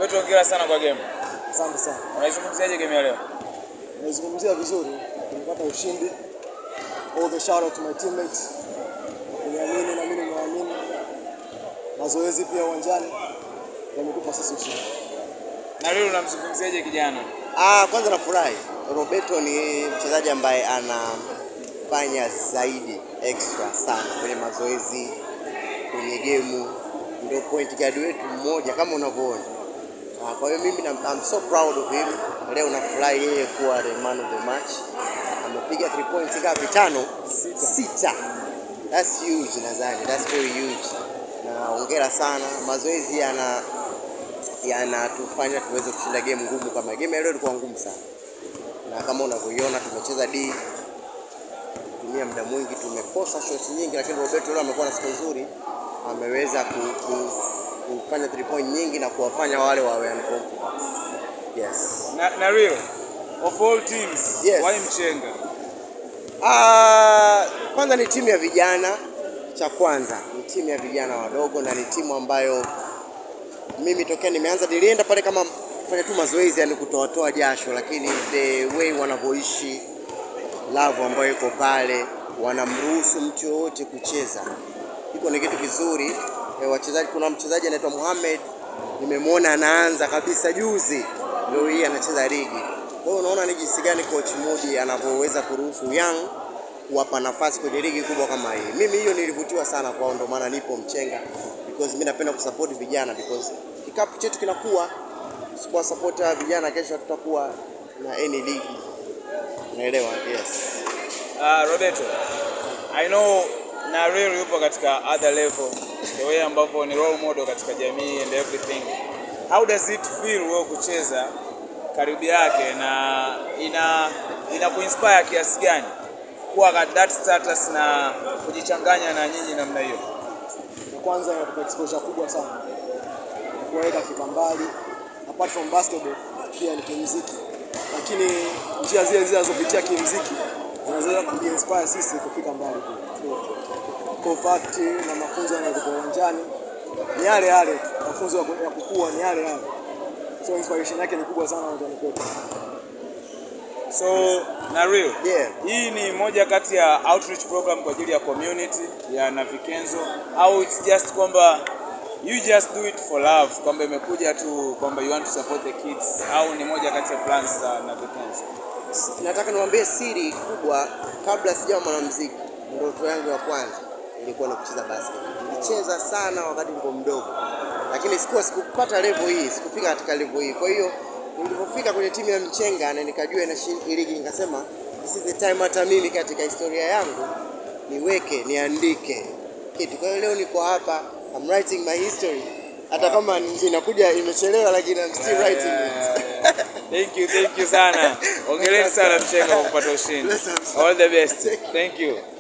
Roberto, hongera sana kwa game. Asante sana. Unaizungumziaje game ya leo? Naizungumzia vizuri, tumepata ushindi. All the shout out to my teammates. Kuniamini na mimi nimewaamini. Mazoezi pia uwanjani yametupa sisi ushindi. Na leo unamzungumziaje kijana? Ah, kwanza nafurahi. Roberto ni mchezaji ambaye anafanya zaidi extra sana kwenye mazoezi, kwenye gemu, ndio point guard wetu mmoja kama unavyoona. Ah, kwa hiyo mimi na- I'm so proud of him. Leo nafurahi yeye kuwa the man of the match. Amepiga 3 points ngapi? Tano? Sita. Sita. That's huge nadhani. That's very huge. Na hongera sana. Mazoezi yana yanatufanya tuweze kushinda game ngumu kama game ya leo ilikuwa ngumu sana, na kama unavyoiona tumecheza D, tumia muda mwingi, tumekosa shots nyingi, lakini Roberto leo amekuwa na siku nzuri, ameweza ku, ku, kufanya three point nyingi na kuwafanya wale wawe uncomfortable. Yes. Na, na real of all teams, Yes. why Mchenga? Ah, kwanza ni timu ya vijana, cha kwanza ni timu ya vijana wadogo, na ni timu ambayo mimi tokea nimeanza nilienda pale kama kufanya tu mazoezi, yani kutoatoa jasho, lakini the way wanavyoishi, love ambayo iko pale, wanamruhusu mtu yoyote kucheza, iko ni kitu kizuri. E, wachezaji, kuna mchezaji anaitwa Mohamed nimemwona anaanza kabisa juzi, leo hii anacheza ligi. Kwa hiyo unaona ni jinsi gani coach Mudi anavyoweza kuruhusu young kuwapa nafasi kwenye ligi kubwa kama hii. Mimi hiyo nilivutiwa sana kwao, ndio maana nipo Mchenga because mimi napenda kusupport vijana because kikapu chetu kinakuwa, tusipowa support hawa vijana, kesho tutakuwa na any league. Unaelewa? Yes. Uh, Roberto, I know na real yupo katika other level, the way ambavyo ni role model katika jamii and everything. How does it feel wewe kucheza karibu yake na ina ina kuinspire kiasi gani kuwa at that status na kujichanganya na nyinyi namna hiyo? Na kwanza inatupa exposure kubwa sana. Kuweka fika mbali. Apart from basketball pia ni kimuziki. Lakini njia zile zile zinazopitia kimuziki zinaweza kuinspire sisi kufika mbali pia. Kwa fact na mafunzo yanayokuwa uwanjani ni yale yale, tu. mafunzo ya ku- ya kukua ni yale yale. So inspiration yake ni kubwa sana uwanjani kwetu. So na real Yeah. hii ni moja kati ya outreach program kwa ajili ya community ya Navikenzo au it's just kwamba you just do it for love, kwamba imekuja tu kwamba you want to support the kids, au ni moja kati ya plans za Navikenzo? Nataka niwaambie siri kubwa, kabla sijawa mwanamuziki, ndoto yangu ya kwanza ilikuwa ni kucheza basket. Nilicheza sana wakati nilikuwa mdogo, lakini sikuwa sikupata level hii, sikufika katika level hii. Kwa hiyo nilipofika kwenye timu ya Mchenga na nikajua inashiriki ligi, nikasema this is the time hata mimi katika historia yangu niweke niandike kitu. Kwa hiyo leo niko hapa, I'm writing my history, hata kama inakuja imechelewa, lakini I'm still writing it. Thank you, thank you sana. Hongereni sana Mchenga kwa kupata ushindi. All the best. Thank you.